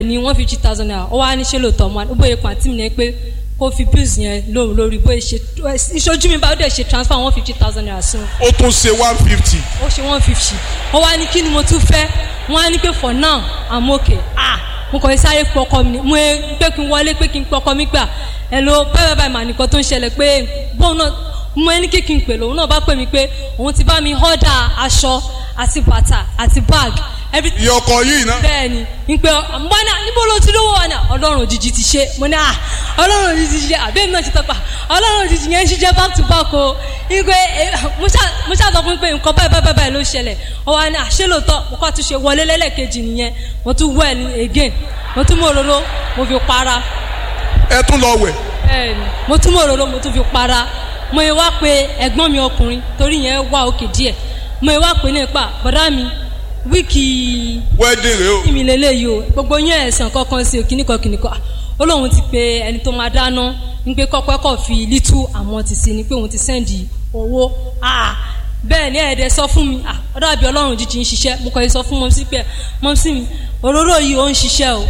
ní one fifty thousand naira ó wá ní ṣé lóòótọ́ mo ó bóyá kan àti mi ní pé kó fi bills yẹn lóhùn lórí bóyá ṣe ìṣojú mi bá ó dẹ̀ ṣe transfer one fifty thousand naira sí wọn ó tún ṣe one fifty. ó ṣe one fifty ó wá ní kí ni mo tún fẹ́ wọ́n á ní pé for now i'm okay ah mo kàn ń sáré pé ọkọ mi ni mo pé kí n wọlé pé kí n pé ọkọ mi gbà ẹ ló báyìí báyìí mà nìkan tó ń ṣẹlẹ̀ pé bóun náà mo ẹni kí kí n pè lòun náà bá pè mí pé òun ti bá mi họ́dà aṣọ àti bàtà àti bag everything iye ọkọ yìí ná. bẹ́ẹ̀ni n pe mbọ́nà níbo ló ti lówó wa náà ọlọ́run òjijì ti ṣe mo ní à ọlọ́run òjijì ti ṣe àbẹ́mi náà ti tọ́pa ọlọ́run òjijì yẹn ń ṣiṣẹ́ back to back o n pe mo ṣáà sọ fún mi pé nǹkan báyìí báyìí báyìí ló ṣẹlẹ̀ ọ wa ní àṣẹ lóòótọ́ mo kọ́ àtúnṣe wọlé lẹ́lẹ́kejì nìyẹn mo tún wẹ̀ ní again mo tún mú òróró mo fi para ẹ tún lọ wẹ̀. bẹ́ẹ̀ni mo tún mú òróró mo tún fi para mo yẹ wá pé ẹ̀gbọ́n mi ọkùnrin torí yẹn wá òkè díẹ̀ mo yẹ wá pé ní ipa bọ̀dá mi wíìkì wedding rẹ o. mi lélẹ́yìí o gbogbo yín ẹ̀sán kankan sí òkìníkan kìnìkan ó lóun ti pe ẹni tó máa dáná ń pé kọ́pẹ́ kọ́ fi lítú àmọ́ ti sí ni pé òun ti sẹ́ndì owó bẹ́ẹ̀ ni ẹ̀ẹ́dẹ̀ sọ fún mi ọ̀dọ́ àbí ọlọ́run jíjí ń ṣiṣẹ́ mo kàn yín sọ fún mọ́mísí pé mọ́mísí mi òróró yìí ó ń ṣiṣẹ́ o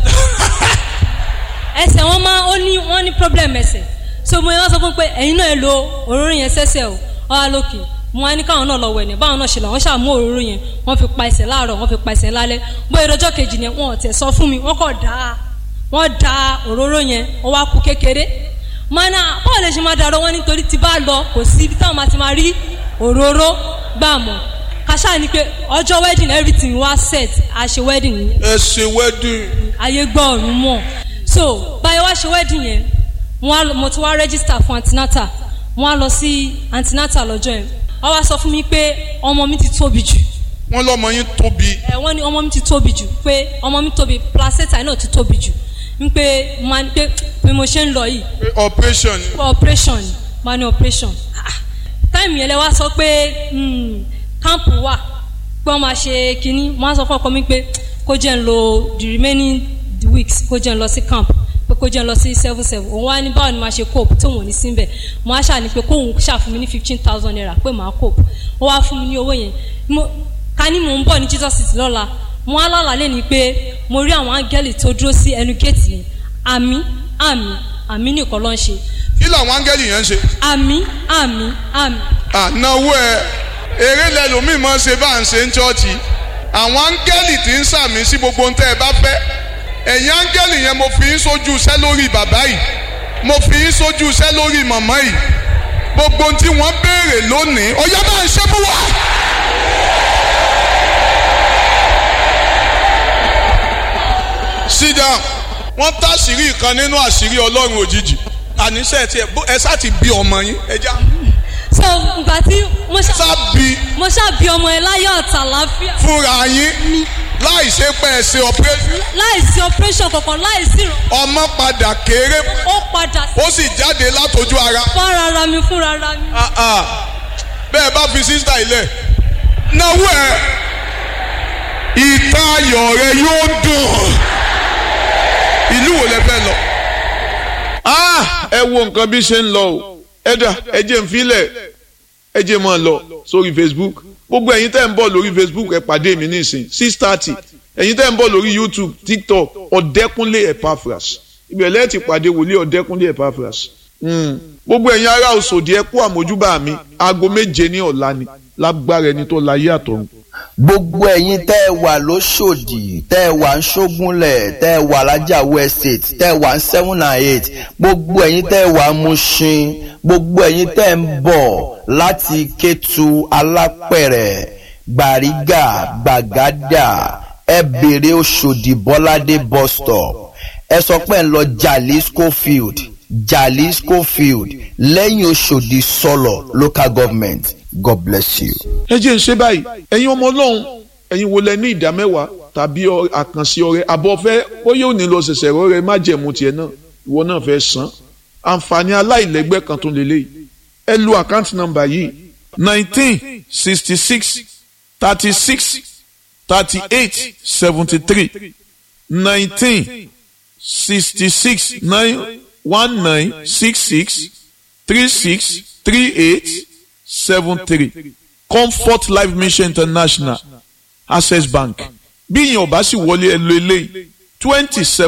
ẹsẹ̀ wọn máa ó ní wọ́n ní problem ẹsẹ̀ so mo yẹn wá sọ fún pé ẹ̀yin náà lo òróró yẹn sẹ́sẹ̀ o ọ̀hà lókè mo wá ní káwọn náà lọ wẹ̀ ní báwọn náà ṣe lọ wọ́n ṣàmú òróró yẹn wọ́n fi pa ẹsẹ̀ láàárọ̀ wọ́n fi pa ẹsẹ̀ lálẹ́ bóyá ìdọ́jọ́ kejì yẹn wọ́n tẹ̀ sọ fún mi wọ́n kọ̀ dá wọ́n da òróró yẹn wọ́n wá kú kékeré mọ́nà báwo lè ṣe máa darọ́ wọn nítorí tí bá lọ kò sí ibi táwọn máa ti máa rí òróró gbà mọ́ kàṣà ni pé ọjọ́ wedding everything wá set a ṣe wedding yẹn ẹ ṣe wedding. ayé gbọ́ ọ̀run mọ̀ so báyọ̀ wá ṣe wedding yẹn mo ti wá register fún antinata wọ́n á lọ sí antinata lọ́jọ́ yẹn wọ́n wá sọ fún mi pé ọmọ mi ti tóbi jù. wọ́n lọ́mọ yín tóbi. ẹ wọ́n ní ọmọ mi ti tóbi jù pé ọmọ mi tóbi placenta náà ti tóbi jù n pé máa ní pé bí mo ṣe ń lọ yìí. pé operation. pé operation máa ní operation. táìmù yẹn lẹ wá sọ pé kámpù wà pé wọ́n máa ṣe kínní wọ́n á sọ fún ọkọ mi pé kó jẹ́ ń lo the remaining weeks kó jẹ́ ń lọ sí camp pé kó jẹ́ lọ sí seven seven òun wá ní báwo ni màá ṣe cope tí òun ò ní sí bẹ̀ mo á ṣàní pé kóun ṣàfún mi ní fifteen thousand naira pé màá cope ó wá fún mi ní owó yẹn ká ní mò ń bọ̀ ní jesus city lọ́la mo á lálàá lé ní pé mo rí àwọn áńgẹ́lì tó dúró sí ẹnu géètì yẹn àmì àmì àmì nìkan ló ń ṣe. kí làwọn áńgẹ́lì yẹn ń ṣe. àmì àmì àmì. ànáwó ẹ eré lẹlòmíì máa ń ṣe bá à ń ṣe ń ṣọ́ọ̀ṣì àwọn áńgẹ́lì tí ń sàmì sí gbogbo ohun tẹ́ ẹ bá fẹ́ ẹ̀yin áńgẹ́lì yẹn mo fi yín sójú iṣẹ́ lórí bàbá yìí mo fi yín sójú iṣẹ́ lórí màmá yìí gbogbo ohun tí wọ́n béèrè lónìí ọ̀yá máa ń ṣe fún wa. sit down wọ́n tá àṣírí kan nínú àṣírí ọlọ́run òjijì àníṣe tiẹ̀ ẹ sá ti bí ọmọ yín ẹ já. so ngbà tí mo ṣá sá bí mo ṣá bí ọmọ ẹ láyọ̀ ọ̀tà láfíà fúnra yín láì ṣe pé ẹ ṣe operation láìsí operation kankan láìsí ìràn ọmọ padà kéré ó padà sí ó sì jáde látọjú ara. fúnra ara mi fúnra ara mi. Ah, ah. bẹ́ẹ̀ bá fi sísítà ilẹ̀ náwó ẹ̀ ìta ayọ̀ rẹ yóò dùn ìlú wo lẹ fẹ́ lọ. Ah, ẹ wo nǹkan bí ṣe ń lọ o ẹ dà ẹ jẹ́ n filẹ̀ ẹ jẹ́ máa lọ sórí Facebook gbogbo ẹ̀yin tẹ́ ń bọ̀ lórí Facebook ẹ pàdé mi nísìn six thirty ẹ̀yin tẹ́ ń bọ̀ lórí YouTube TikTok ọ̀dẹ́kúnlé Epaphras ibẹ̀ lẹ́ẹ̀ ti pàdé wòlíì ọ̀dẹ́kúnlé Epaphras gbogbo ẹ̀yin ará Òṣòdì ẹ kú àmójúbà mi aago méje ní ọ̀la ni lágbára ẹni tó láyé àtọ̀run. gbogbo ẹ̀yin tẹ́ ẹ wà lóṣòdì tẹ́ ẹ wà ń ṣógúnlẹ̀ tẹ́ ẹ wà lájàwó estate tẹ́ ẹ wà ń seven and eight gbogbo ẹ̀yin tẹ́ ẹ wà ń Mushin gbogbo ẹ̀yin tẹ́ ẹ ń bọ̀ láti Kétu Alápẹ̀rẹ̀ Gbàrígà Gbàgádà ẹ bèrè Òṣòdì Bọ́ládé bus stop ẹ sọ pé ẹ ń lọ Jalisco field Jalisco field lẹ́yìn Òṣòdì sọ̀lọ̀ local government God bless you. ẹ jẹ́ ń ṣe báyìí ẹ̀yin ọmọ ọlọ́run ẹ̀yin wo lẹ ní ìdá mẹ́wàá tàbí àkànṣe ọrẹ àbọ̀ fẹ́ ó yóò ní lọ ṣẹ̀ṣẹ̀ rọrẹ má jẹ̀mú tiẹ̀ náà ìwọ náà fẹ́ san àǹfààní aláìlẹ́gbẹ́ kan tó lélẹ̀ ẹ lu àkáǹtì nọ́mbà yìí nineteen sixty six thirty six thirty eight seventy three nineteen sixty six nine one nine six six three six three eight seven three comfort life mission international access bank bí ìyẹn ò bá sì wọlé ẹ lo eléyìí twenty seven.